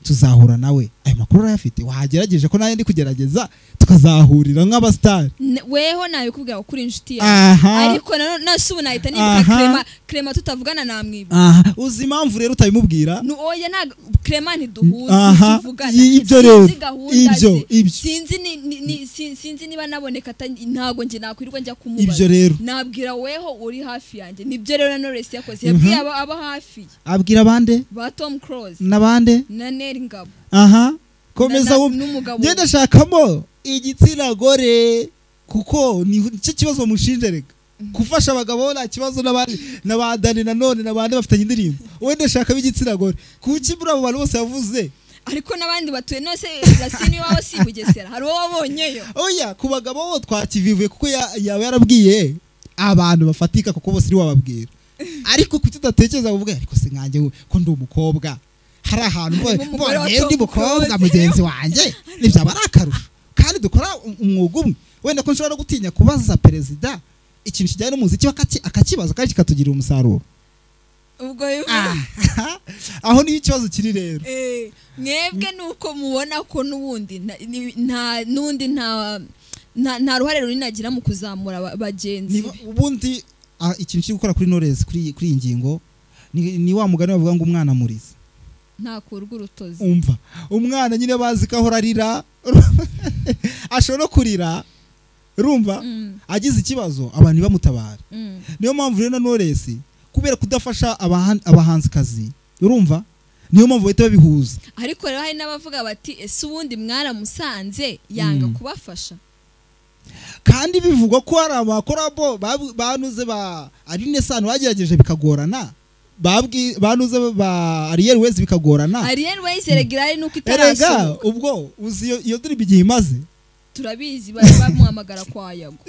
tuzahura nawe ayo makuru urayafite wagerageje ko nayo ndi kugerageza tukazahurira nk'abasitari ne- weho nabikubwira ko uri inshuti yawe aha ariko na- nase ubu nahita nibuka Aha. krema krema tutavugana namwiba aha uzi impamvu rero utabimubwira Ni- oya ntago krema ntiduhuze Aha. ntituvugana I- ibyo rero. sinzi gahunda Ibyo, ze ibyo. sinzi ni- ni- ni- si- sinzi niba naboneka ata- ntago njye nakwirirwa njya ibyo kumubaza rero nabwira weho uri hafi yanjye nibyo rero na Knowless yakoze yabwiye aba aba hafi ye, abwira abande ba tom close n'abande na neri ngabo aha komeza Na- na- wumve n'umugabo we. ngenda shakamo igitsina gore kuko ni nicyo kibazo mushinje reka gufasha abagabo nta kibazo n'abandi na ba dani nanone na bande bafitanye indirimbo wenda shaka b'igitsina gore kuki muri abo bantu bose yavuze ariko n'abandi batuye nose rasini iwabo si i bugesera hari uwo wabonyeyo oya ku bagabo bo twakivivuye kuko ya- yaba yarabwiye abantu bafatika kuko bose niwe wababwira ariko kuki udatekereza kuvuga ariko se nkanjye we, ko ndi umukobwa hari ahantu Harimo umugore wa mbonye ndi Tom mukobwa Close. mugenzi wanjye ntibyaba ari akarusho kandi dukora um- umwuga umwe wenda ko nshobora no gutinya kubaza perezida ikintu kijyanye n'umuziki bakaki- akakibaza kandi kikatugirira umusaruro ubwo bivuze- Ah, aho niyo ikibazo kiri rero Eh, mwebwe nuko mubona ko n'ubundi na- ni- nta n'undi nta nta- nta ruhare runini agira mu kuzamura aba- bagenzi Niba- ubundi ah, ikintu cyo gukora kuri Knowless kuri kuri iyi ngingo ni, ni wa mugani bavuga ngo umwana muriza ntakurwa urutozi umva umwana nyine bazi ko ahora arira ashobora no kurira urumva Mm, agize ikibazo abantu ntibamutabare mm, niyo mpamvu rero na Knowless kubera kudafasha abahan- abahanzikazi urumva niyo mpamvu bahita babihuza ariko rero hari n'abavuga bati ese ubundi mwaramusanze yanga Mm. kubafasha kandi bivugwa ko hari abakorabo babu- banuze ba arine sano bagerageje bikagorana babwi banuze ba ariyeri wezi bikagorana ariel wayise regirari nuko erega itarasohoka ubwo uzi iyo- iyo dirimu igihe imaze turabizi bari bamuhamagara kwa yago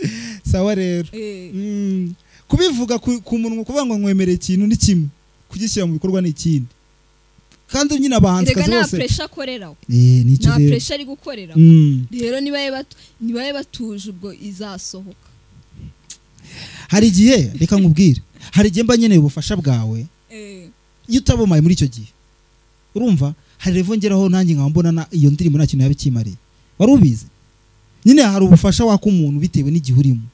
sawa rero Eh, Mm, kubivuga ku ku munwa kuvuga ngo nkwemereye ikintu ni kimwe kugishyira mu bikorwa ni ikindi kandi nyine erega abahanzikazi nta bose puresha akoreraho Eh, ni icyo nta rero puresha ari gukoreraho Mm. rero nibaye batu- nibaye batuje ubwo izasohoka hari igihe reka nkubwire hari igihe mba nkeneye ubufasha bwawe Eh. iyo utabumaye muri icyo gihe urumva hari revo ngeraho nanjye nkaba mbona na- iyo ndirimbo nta kintu yaba ikimariye wari ubizi nyine hari ubufasha waka umuntu bitewe n'igihe urimo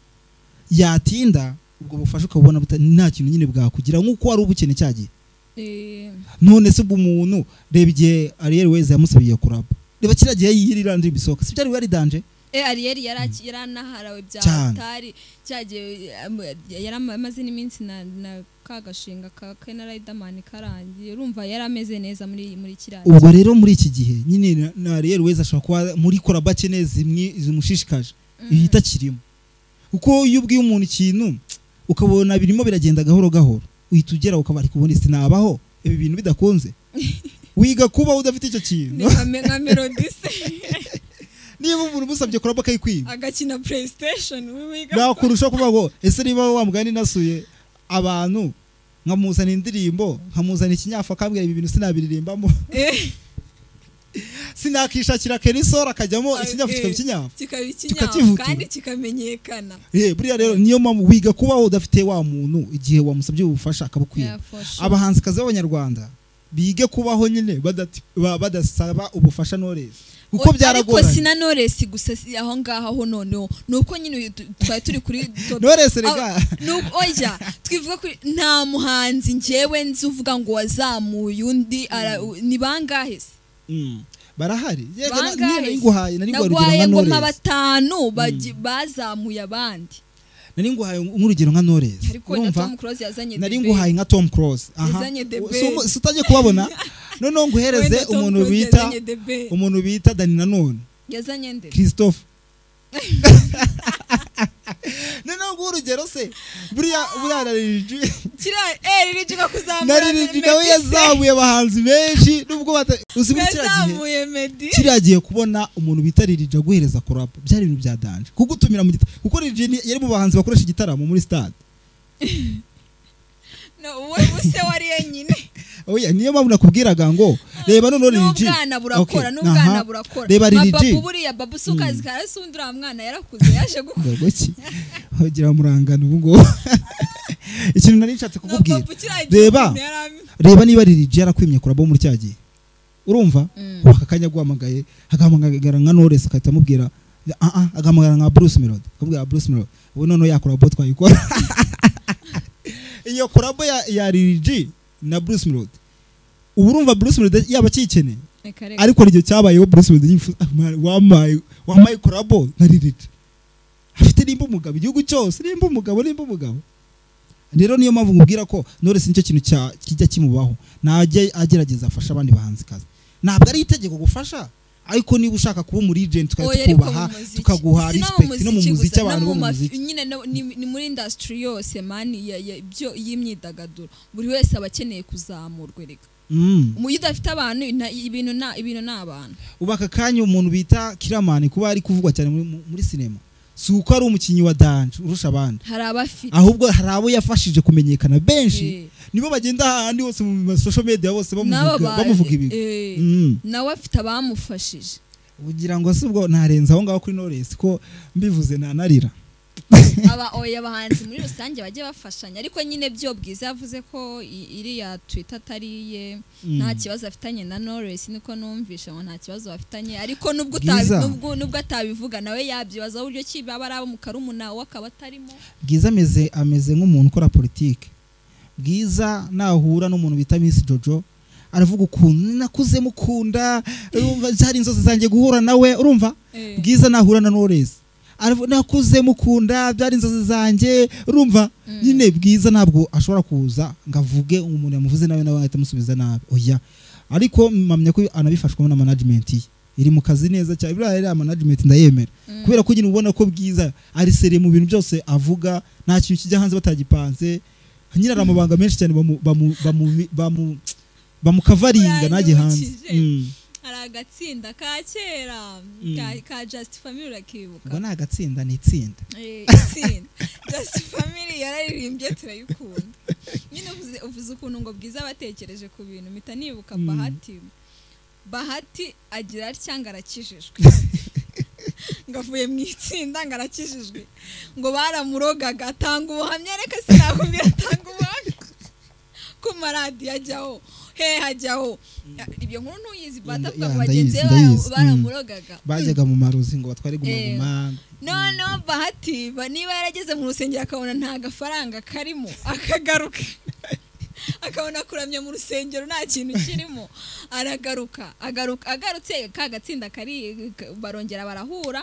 yatinda ubwo bufasha ukabubona buta- nta kintu nyine bwakugira nk'uko wari ubukene cya gihe Eh, none se ubwo umuntu reba igihe ariyeri weza yamusabiye kuraba reba kiriya gihe yirira ndirimbo isohoka si byari wari danje Eh, Ariel yaraki- yaranaharawe bya Cyane. Atari cyagiye yaramaze n'iminsi na na kagashinga ka ke na Riderman karangiye urumva yarameze neza muri muri kiranje ubwo rero muri iki gihe nyine na- na ariyeri weza ashobora kuba muri koraba kene zimwe zimushishikaje ihita kirimo kuko iyo ubwiye umuntu ikintu ukabona birimo biragenda gahoro gahoro uhita ugera ukaba ari kubona isi nabaho ibi bintu bidakunze wiga kuba udafite icyo Ni kintu nka me- nka Melody se niba umuntu umusabye kuraba akayikwiba agakina PlayStation we wiga nakurusha kuvuga ngo ese niba wa mugani nasuye abantu nkamuzana indirimbo nkamuzana ikinyafu akambwira ibi bintu sinabiririmbamo Eh, sinakishakira kerisora akajyamo ikinyafu eh, kikaba ikinyafu kikaba ikinyafu tukakivuga. kandi kikamenyekana Eh, buriya rero niyo mpamvu wiga kuba udafite wa muntu igihe wamusabye ubufasha akabukwiba Yeah, for sure. abahanzikazi b'abanyarwanda bige kubaho nyine badati- ba- badasaba ubufasha Knowless kuko ariko byaragoranye sina Knowless gusa si- aho ngaho ho noneho nuko nyine tu- twari turi kuri top Knowless rega nuko oya twivuga kuri nta muhanzi njyewe nzi uvuga ngo wazamuye undi ara- u- ni bangahe se Mm, barahari yega na- Bangahe niyo nayiguhaye nari guha urugero nagwaye nka ngoma Knowless batanu bagi- bazamuye abandi nari nguhaye nk'urugero nka Knowless ariko na tom close yazanye nari the nguhaye nka tom cross Yazanye the best. utajya kuhabona noneho Wenda nguhereze Tom umuntu Cruise bita yazanye the best. umuntu bita dani nanone best. yazanye nde christophe noneho nguha urugero se buriya buriya na Lil G- kiriya eh riri juga kuzamura na Lil G Meddy nawe se. yazamuye abahanzi benshi nubwo bata uzibura kiriya gihe yazamuye medi kiriya gihe kubona umuntu bita Lil G aguhereza korapa byari ibintu bya danje kugutumira mu gita kuko Lil G ni- yari mu bahanzi bakoresha igitaramo muri stade wowe buse wari yenyine oya niyo mpamvu nakubwiraga ngo reba noneho Lil G n'ubwana burakora Okay, n'ubwana aha. burakora reba Lil G Mababu buriya babu se ukazikara se undi uriya mwana yarakuze yaje gukura ngo iki ugira murangana ubu ngubu ikintu nari nshatse na kukubwira babu kiriya Reba. gihe yari am- reba niba Lil G yarakwimye kurabo muri cya gihe urumva Mm. ubu aka kanya aguhamagaye agahamagara nka Knowless agahita amubwira "Ah, ah," agahamagara nka Bruce Melody akamubwira Bruce Melody ubu noneho ya korabo twayikora iyo korabo ya, ya Lil G na Bruce Melody ubu urumva Bruce Melody yaba akiyikeneye Reka, reka. ariko nicyo cyabayeho Bruce Melody yifuza "Ah, man, wamaye wamaye korabo na Lil G afite nimba umugabo igihugu cyose nimba umugabo nimba umugabo rero niyo mpamvu nkubwira ko Knowless nicyo kintu cya- kijya kimubaho ntajya agerageza afashe abandi bahanzikazi ntabwo ari itegeko gufasha ariko niba ushaka kuba umu agent Oya, tukajya ariko mu tukubaha muziki. tukaguha Si no mu respect no mu muziki muziki gusa, abantu no bo mu mu mafi- muziki nyine no- ni ni muri industry yose mani ya- ya- ibyo- y'imyidagaduro buri wese aba akeneye kuzamurwa reka Mm. umujyi udafite abantu nta- ibintu na- ibintu ni abantu ubu aka kanya umuntu bita kiramani kuba ari kuvugwa cyane muri- mu- muri sinema si uko ari umukinnyi wa danje urusha abandi hari abafite ahubwo hari abo yafashije kumenyekana benshi Eh. nibo bagenda ahandi hose mu ma social media bose n'aba bamuvuga ba- bamuvuga ibigwi eh, Mm. nawe afite abamufashije ugira ngo si ubwo narenze aho ngaho kuri Knowless ko mbivuze nanarira aba oya abahanzi muri rusange bajye bafashanya ariko nyine byo bwiza yavuze ko i- iriya twita atari iye Mm. nta kibazo afitanye na Knowless niko numvisha ngo nta kibazo bafitanye ariko nubwo Bwiza. utabi- nubwo nubwo atabivuga nawe yabyibaza uburyo ki baba ari abo mu karumuna we akaba atarimo bwiza ameze ameze nk'umuntu ukora politiki bwiza nahura n'umuntu bita Miss Jojo aravuga ukuntu nakuze mukunda urumva byari inzozi zanjye guhura nawe urumva bwiza nahura na Knowless aravuga nakuze mukunda byari inzozi zanjye urumva nyine bwiza ntabwo ashobora kuza ngo avuge umuntu yamuvuze nawe nawe ahita amusubiza nabi oya ariko mpamya ko anabifashwamo na management ye iri mu kazi neza cyane buriya iriya management ndayemera kubera ko nyine ubona ko bwiza ari sere mu bintu byose avuga nta kintu kijya hanze batagipanze nyine ari amabanga menshi cyane bamu- bamu- bamu- bamu- bamukavaringa ntajye hanze Uranyibukije. Mm. hari agatsinda ka kera Mm. ka- ka just family urakibuka ngo ni agatsinda ni itsinda Eh, itsinda just family yararirimbye turayikunda nyine uvuze- uvuze ukuntu ngo bwiza abatekereje ku bintu mpita nibuka Mm. bahati bahati agira cyangwa arakijijwe ngo avuye mu itsinda ngo arakijijwe ngo baramurogaga atanga ubuhamya reka sinakubwira atanga ubuhamya ku maradiyo ajyaho he hajyaho ibyo nkuru ntuyizi batavuga ngo ya, bagenzi be ndayizi, ndayizi. bara- baramurogaga bajyaga mu maruzi ngo batware guma noneho bahati ba- niba yarageze mu rusengero akabona nta gafaranga karimo akagaruka akabona kuramya mu rusengero nta kintu kirimo aragaruka agaruka agarutse ka gatsinda kari ka- barongera barahura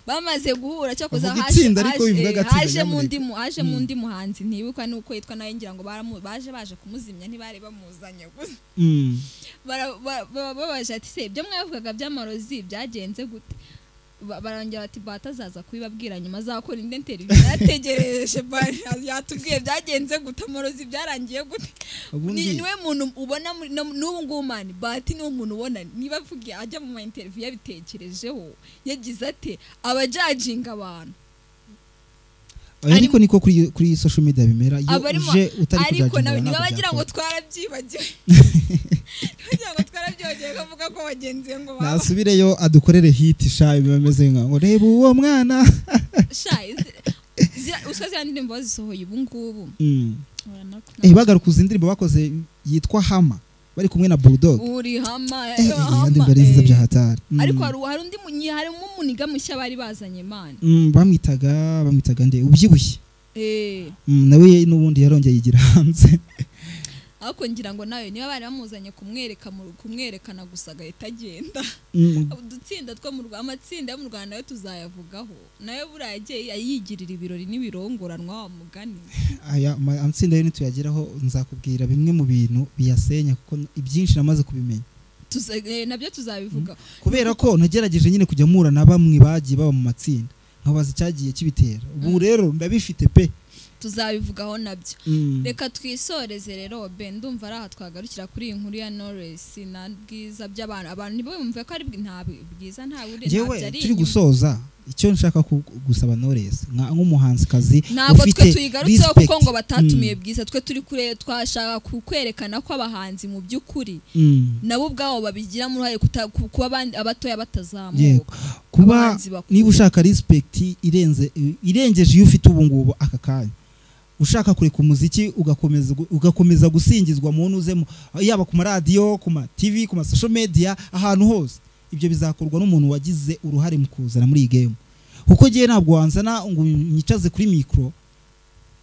bamaze guhura cyakoze Bavuga haje itsinda, ariko bivuga haje- agatsinda haje mu nyamuneka. ndi mu- haje mu ndi muhanzi ntibuka nuko yitwa nawe ngira ngo baramu- baje baje kumuzimya ntibari bamuzanye gusa Mm. bara- ba- ba- babaje ati se ibyo mwavugaga by'amarozi byagenze gute Ba- barongera bati bata azaza kubibabwira nyuma azakora indi interview yarategereje ba- yatubwiye byagenze gute amarozi byarangiye gute Ubundi- Ni- niwe muntu ubona muri- no- n'ubu ngubu mani bati niwe muntu ubona niba avugiye ajya mu ma interview yabitekerejeho yagize ate abajajinga abantu Oya, Ari- ariko niko kuri kuri social media bimera iyo abarimo uje utari ariko nawe ntabwo niba bagira ngo byakora. twarabyibagiwe bagira ngo twarabyibagiwe bavuga ko bagenzi be ngo baba nasubireyo adukorere hit sha biba bimeze nka ngo reba uwo mwana sha izi- zira- uswa ziriya ndirimbo bazisohoye ubu ngubu Mm. Eh, bagaruka izi ndirimbo bakoze yitwa hama bari kumwe na bulldog uri hama eh, Eh, eh, hama, iyo ndirimbo ari nziza eh. bya hatari Mm. ariko hari hari undi munyi harimo umuniga mushya bari bazanye imana Mm, bamwitaga bamwitaga nde ubyibushye Mm, nawe ye n'ubundi yarongeye yigira hanze ariko ngira ngo nawe niba bari bamuzanye kumwereka mu- kumwerekana gusa agahita agenda Mm, udutsinda two mu Rwa- amatsinda yo mu rwanda nayo tuzayavugaho nayo buriya yagiye yigirira ibirori n'ibirongoranwa wa mugani aya ma- amatsinda yo nituyageraho nzakubwira bimwe mu bintu biyasenya kuko n- ibyinshi namaze kubimenya Tuza- eh, nabyo tuzabivugaho kubera ko nagerageje nyine kujya mpura na bamwe bagiye baba mu matsinda nkabaza icyagiye kibitera ubu rero ndabifite pe tuzabivugaho nabyo Mm. reka twisoreze rero be ndumva ari aha twagarukira kuri iyi nkuru ya Knowless na bwiza by'abantu abantu ntibumve ko ari bwi- nta bwi- bwiza nta buri yewe ntabyo ari turi inyuma. gusoza icyo nshaka ku- gusaba Knowless nka- nk'umuhanzikazi ntabwo twe ufite tuyigarutseho respect. kuko ngo batatumiye Mm, bwiza twe turi kure twashaka kukwerekana ko abahanzi mu by'ukuri mm. nabo ubwabo babigiramo uruhare kuta- ku- kuba abandi- abatoya Yego. batazamuka kuba abahanzi bakuru. niba ushaka respect irenze irengeje iyo ufite ubu ngubu aka kanya ushaka kureka umuziki ugakomeza gu- ugakomeza gusingizwa mu ntuzemo yaba ku maradiyo ku ma TV ku ma social media ahantu hose ibyo bizakorwa n'umuntu wagize uruhare mu kuzana muri iyi game kuko ngewe ntabwo wanzana ngo nyicaze kuri mikoro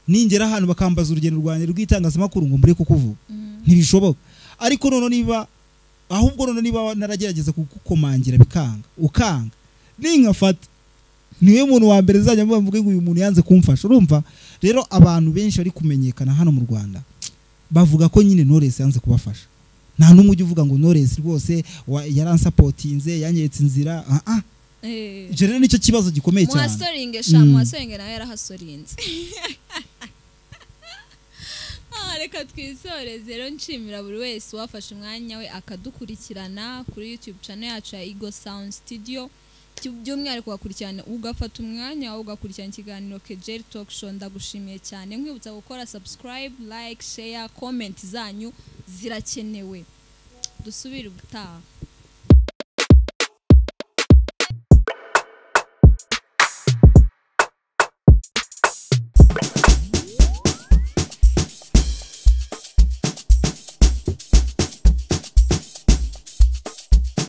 ningera ahantu bakambaza urugendo rwanjye rw'itangazamakuru ngo mbure kukuvuga Mm. ntibishoboka ariko noneho niba ahubwo noneho niba naragerageza kugukomangira bikanga ukanga ninkafata niwe muntu wa mbere zajya mvuga ngo uyu muntu yanze kumfasha urumva rero abantu benshi bari kumenyekana hano mu rwanda bavuga ko nyine Knowless yanze kubafasha nta n'umwe ujya uvuga ngo Knowless rwose wa- yaransapotinze yanyeretse inzira ah ah Eh. icyo rero nicyo kibazo gikomeye cyane muhasoringe sha Mm. muhasoringe nawe yarahasorinze Ah, reka twisoreze rero nshimira buri wese wafashe umwanya we akadukurikirana kuri youtube channel yacu ya ego sound studio Byu- by'umwihariko ugakurikirana ugafata umwanya wawe ugakurikirana ikiganiro kejeri talk show ndagushimiye cyane nkwibutsa gukora subscribe like share comment zanyu zirakenewe dusubire ubutaha